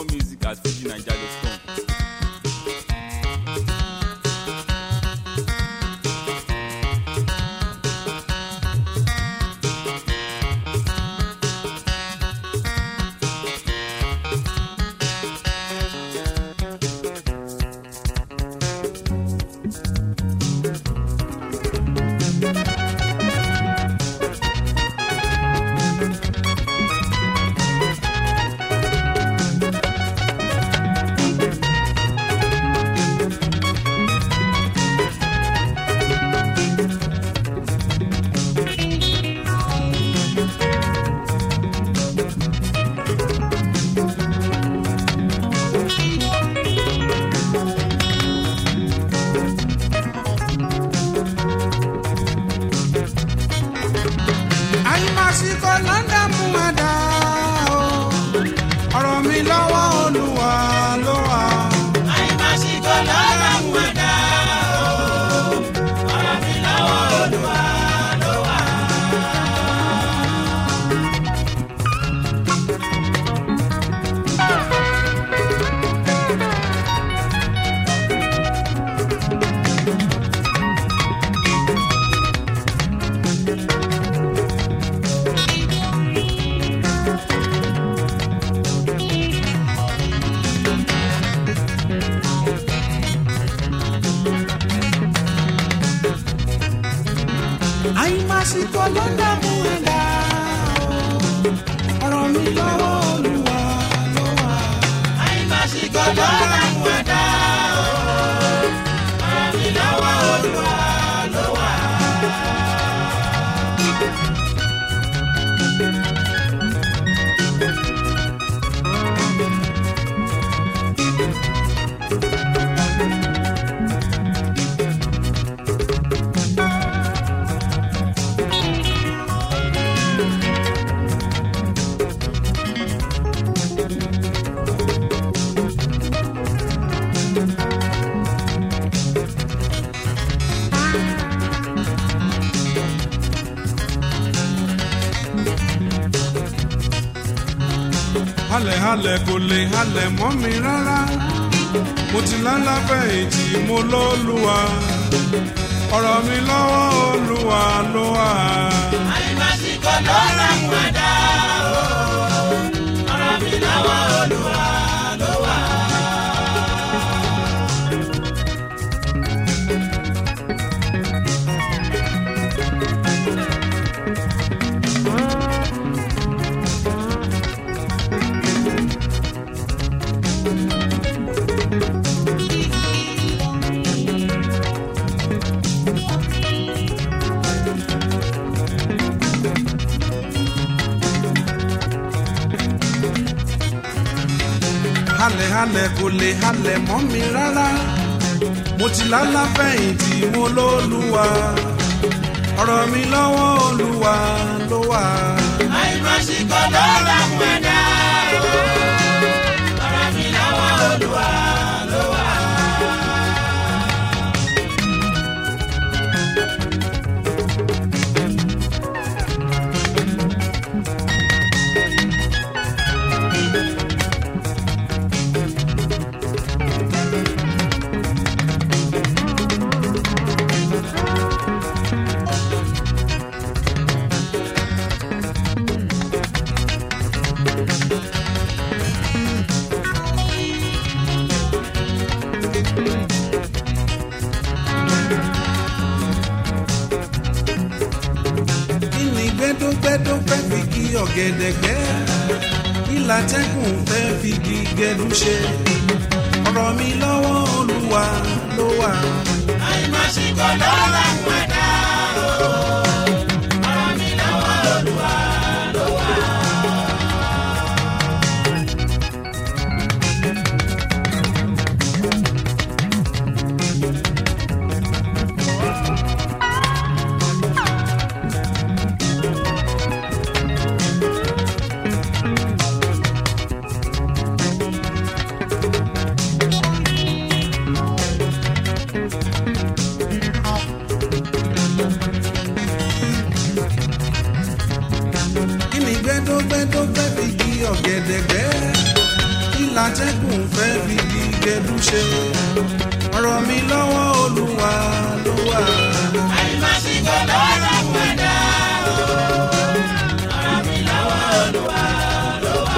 More music at fujinaija.com. àyùmásíkò lọ́dà mú ẹ̀dá o ọ̀rọ̀ mi lọ́wọ́ olúwa ló wà. àyùmásíkò lọ́dà mú ẹ̀dá o ọ̀rọ̀ mi lọ́wọ́ olúwa ló wà. àyùmásíkò lọ́dà mú ẹ̀dá o ọ̀rọ̀ mi lọ́wọ́ olúwa ló wà. àyùmásíkò lọ́dà mú ẹ̀dá o ọ̀rọ̀ mi lọ́wọ́ olúwa ló wà. halẹ̀ halẹ̀ kò lè halẹ̀ mọ́ mi rárá mo ti lálàfẹ́ èjì mo lọ́lùwà ọ̀rọ̀ mi lọ́wọ́ olúwa ló wà. àyùmásíkò lọ́dà mú ẹ̀dá o ọ̀rọ̀ mi lọ́wọ́ olúwa ló wà. halẹ̀ halẹ̀ kò lè halẹ̀ mọ́ mi rárá mo ti lálàfẹ́ èjì mo lọ́lùwà ọ̀rọ̀ mi lọ́wọ́ olúwa ló wà. àyùmásíkò lọ́dà mú ẹ̀dá o ọ̀rọ̀ mi lọ́wọ́ olúwa ló wà. kí ni gbẹ́dọ́gbẹ́dọ́ fẹ́ fi kí ọ̀gẹ̀dẹ̀ gbẹ́ ìlà tẹ́kùn fẹ́ fi kí gẹ̀dú ṣe ọ̀rọ̀ mi lọ́wọ́ olúwa ló wà. àyùmásíkò lọ́dà mú ẹ̀dá o ọ̀rọ̀ mi lọ́wọ́ olúwa ló wà. kí ni gbẹ́dọ́gbẹ́dọ́ fẹ́ fi kí ọ̀gẹ̀dẹ̀ gbẹ́ ìlà látẹ́gùn fẹ́ fi gígẹ́dú ṣe ọ̀rọ̀ mi lọ́wọ́ olúwa ló wà. àyìnbásíkò lọ́dọ̀ mú ẹ̀dá o. ọ̀rọ̀ mi lọ́wọ́ olúwa ló wà.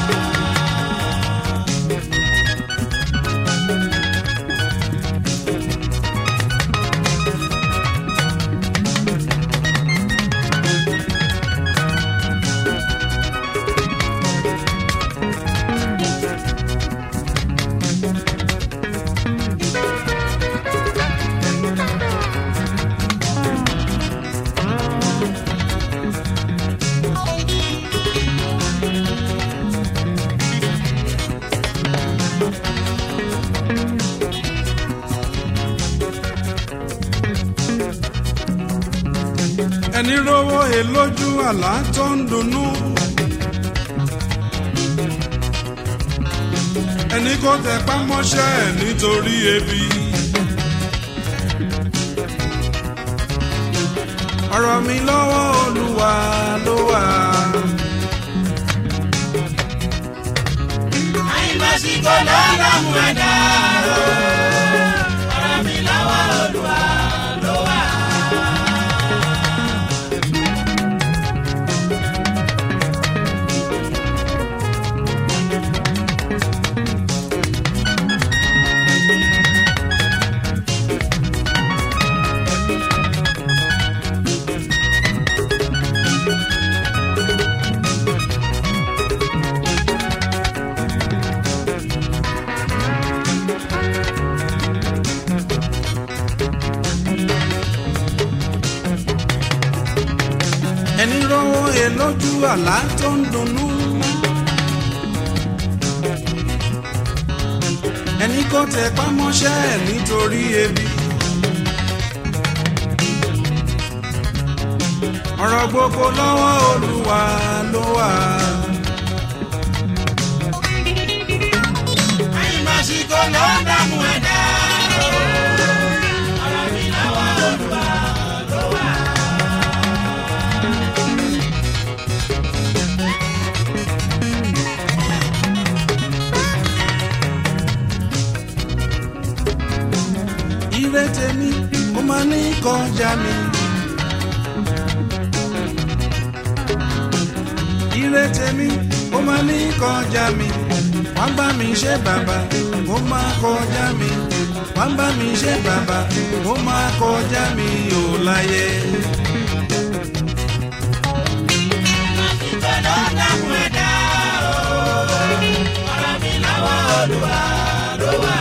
ẹni rówó he lójú àlá tó ń dunnú. ẹni kò tẹ pámọ́ṣẹ́ ẹ̀ nítorí ebi. ọ̀rọ̀ mi lọ́wọ́ olúwa ló wà. àyìnbásíkò lọ́dọ̀ mú ẹ̀dá o. ọ̀rọ̀ mi lọ́wọ́ olúwa ló wà. ẹni rówó he lójú àlá tó ń dunnú. ẹni kò tẹ pámọ́ṣẹ́ ẹ̀ nítorí ebi. ọ̀rọ̀ gbogbo lọ́wọ́ olúwa ló wà. àyìnbásíkò lọ́dọ̀ mú ẹ̀dá o. ọ̀rọ̀ mi lọ́wọ́ olúwa ló wà. ire tèmi ó máa ní kọjá mi. ire tèmi ó máa ní kọjá mi. wá bá mi ṣe bàbá ó máa kọjá mi. wá bá mi ṣe bàbá ó máa kọjá mi ò láyé. àyìnbásíkò lọ́dọ̀ mú ẹ̀dá o. ọ̀rọ̀ mi lọ́wọ́ olúwa ló wà.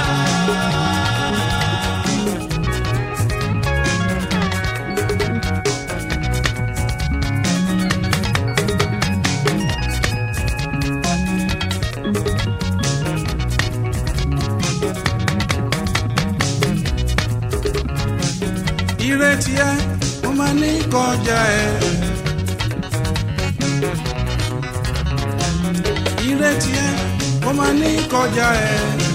ire tiẹ̀ ó máa ní kọjá ẹ. ire tiẹ̀ ó máa ní kọjá ẹ.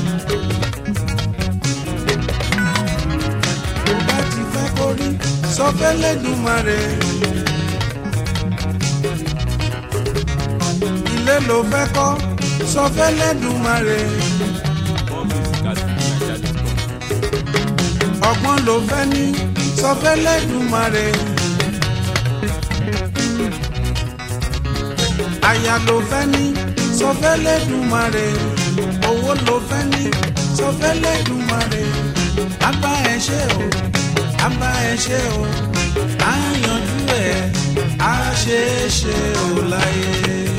tó bá ti fẹ́ kórí sọ fẹ́lẹ́dùmarè. ilé ló fẹ́ kọ́ sọ fẹ́lẹ́dùmarè. More music at fujininja.com. ọgbọ́n ló fẹ́ ní sọ fẹ́lẹ́dùmarè. aya ló fẹ́ ní sọ fẹ́lẹ́dùmarè. owó ló fẹ́ ní sọ fẹ́lẹ́dùmarè. abá ẹ ṣe o abá ẹ ṣe o á yanjú ẹ á ṣe é ṣe o láyé.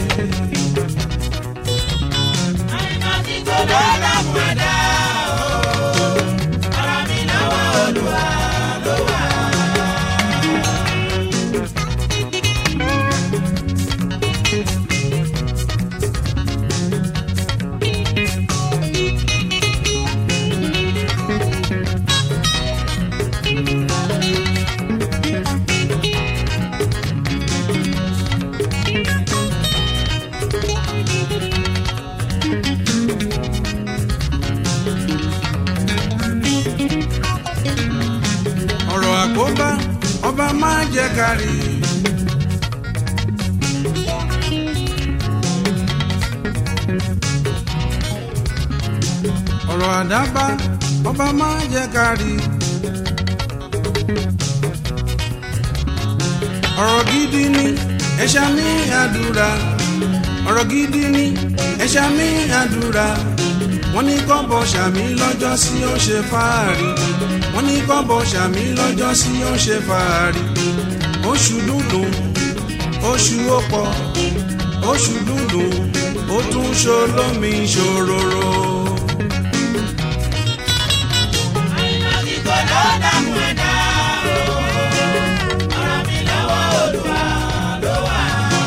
àyìnbásíkò lọ́dọ̀ mú ẹ̀dá o. ọ̀rọ̀ mi lọ́wọ́ olúwa ló wà. ọ̀rọ̀ àkóbá ọba máa jẹ́ kárí. ọ̀rọ̀ àdábá ọba máa jẹ́ kárí. ọ̀rọ̀ gidi ni ẹ̀ṣá mi àdúrà ọ̀rọ̀ gidi ni ẹ̀ṣá mi àdúrà wọ́n ní kọ́bọ̀ ṣàmì lọ́jọ́ sí ó ṣe fàárì wọ́n ní kọ́bọ̀ ṣàmì lọ́jọ́ sí ó ṣe fàárì oṣù dúdùn oṣù ọ̀pọ̀ oṣù dúdùn ó tún ṣolómi ṣòróró. àìmásìkò ló dààmú ẹ̀dá o. ọ̀rọ̀ mi lọ́wọ́ olúwa ló wà.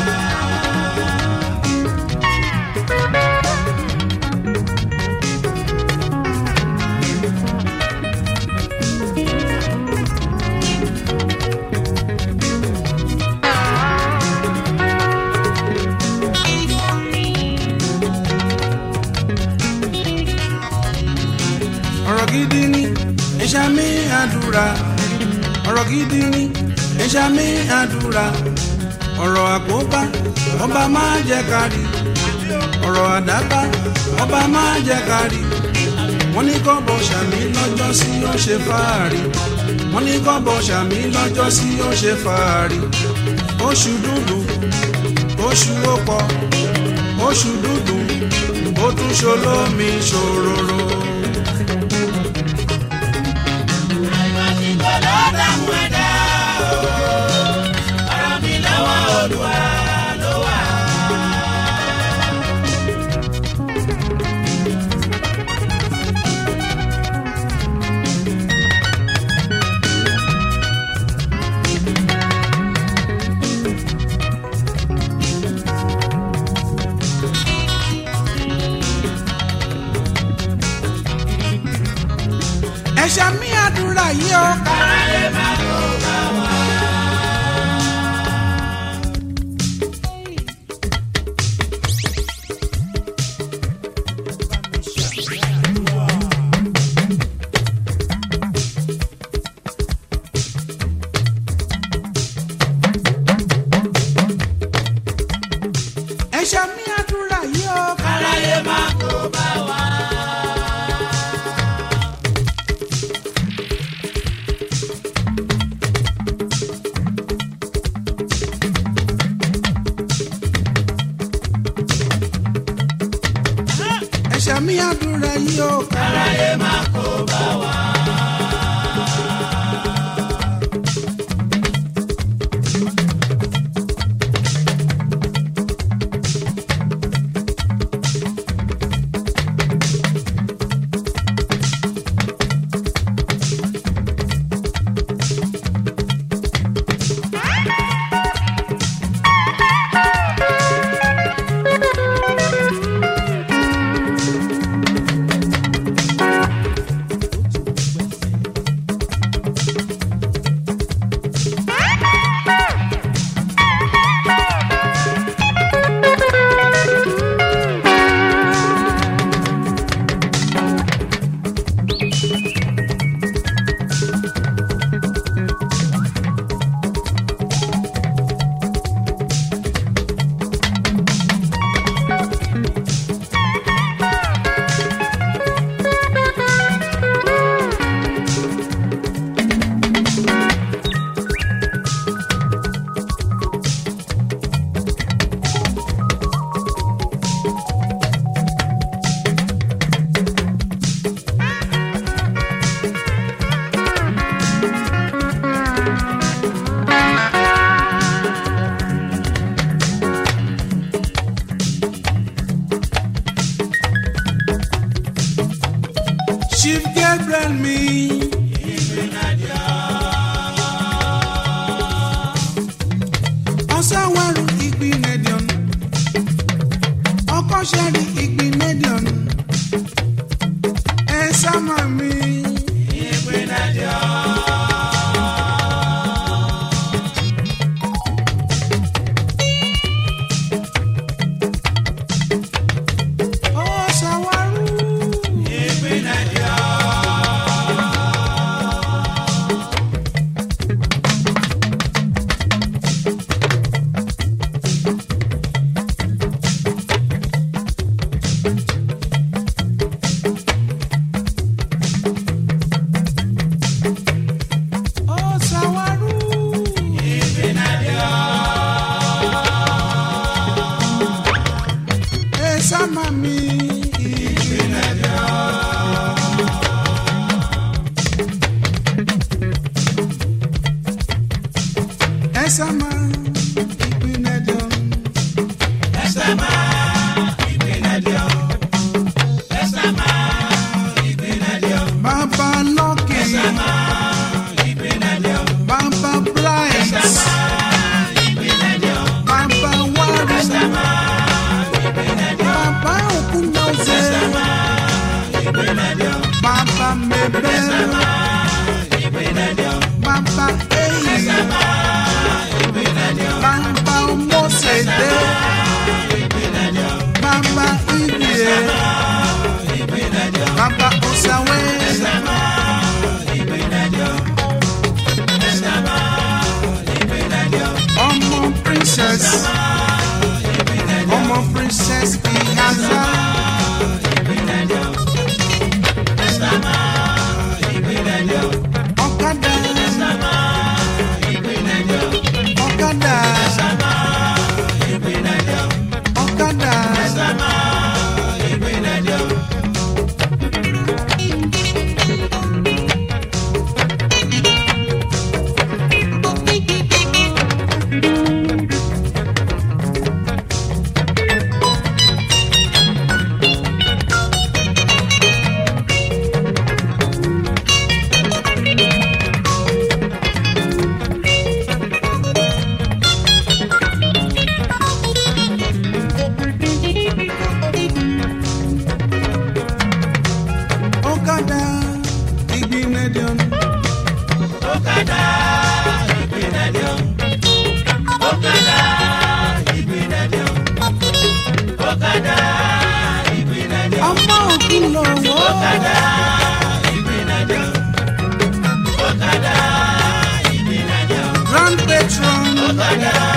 ọ̀rọ̀ gidi ni ẹ̀ṣá mi àdúrà ọ̀rọ̀ gidi ni ẹ̀ṣá mi àdúrà ọ̀rọ̀ àkóbá ọba máa jẹ́ kárí ọ̀rọ̀ àdábá ọba máa jẹ́ kárí wọ́n ní kọ́bọ̀ ṣàmì lọ́jọ́ sí ó ṣe fàárì wọ́n ní kọ́bọ̀ ṣàmì lọ́jọ́ sí ó ṣe fàárì oṣù dúdú oṣù ọ̀pọ̀ oṣù dúdú ó tún ṣolómi ṣòróró. àìmásìkò ló dààmú ẹ̀dá o. ọ̀rọ̀ mi lọ́wọ́ olúwa ló wà. ẹ̀ṣá mi àdúrà yìí o. aráyé máa kó bá wa. ẹ̀ṣá mi àdúrà yìí o. aráyé máa kó bá wa. ẹ̀ṣá mi àdúrà yìí o. aráyé máa kó bá wa. chief gabriel mi. ọ̀sánwárù ìgbín nedion ọkọ̀ṣẹ́rì ìgbín nedion ẹ̀ sámà mi. ọ̀sánwárù. mebe bàbá eyi bàbá mọ́sẹ̀dé bàbá ibie bàbá ọ̀sàwé. ọmọ princess ọmọ princess ihaza. ọ̀kadà ọ̀kadà ọ̀kadà. ọ̀kadà ìgbìnẹ̀dìọ̀n. ọmọ ògùn lọ́wọ́. grand patron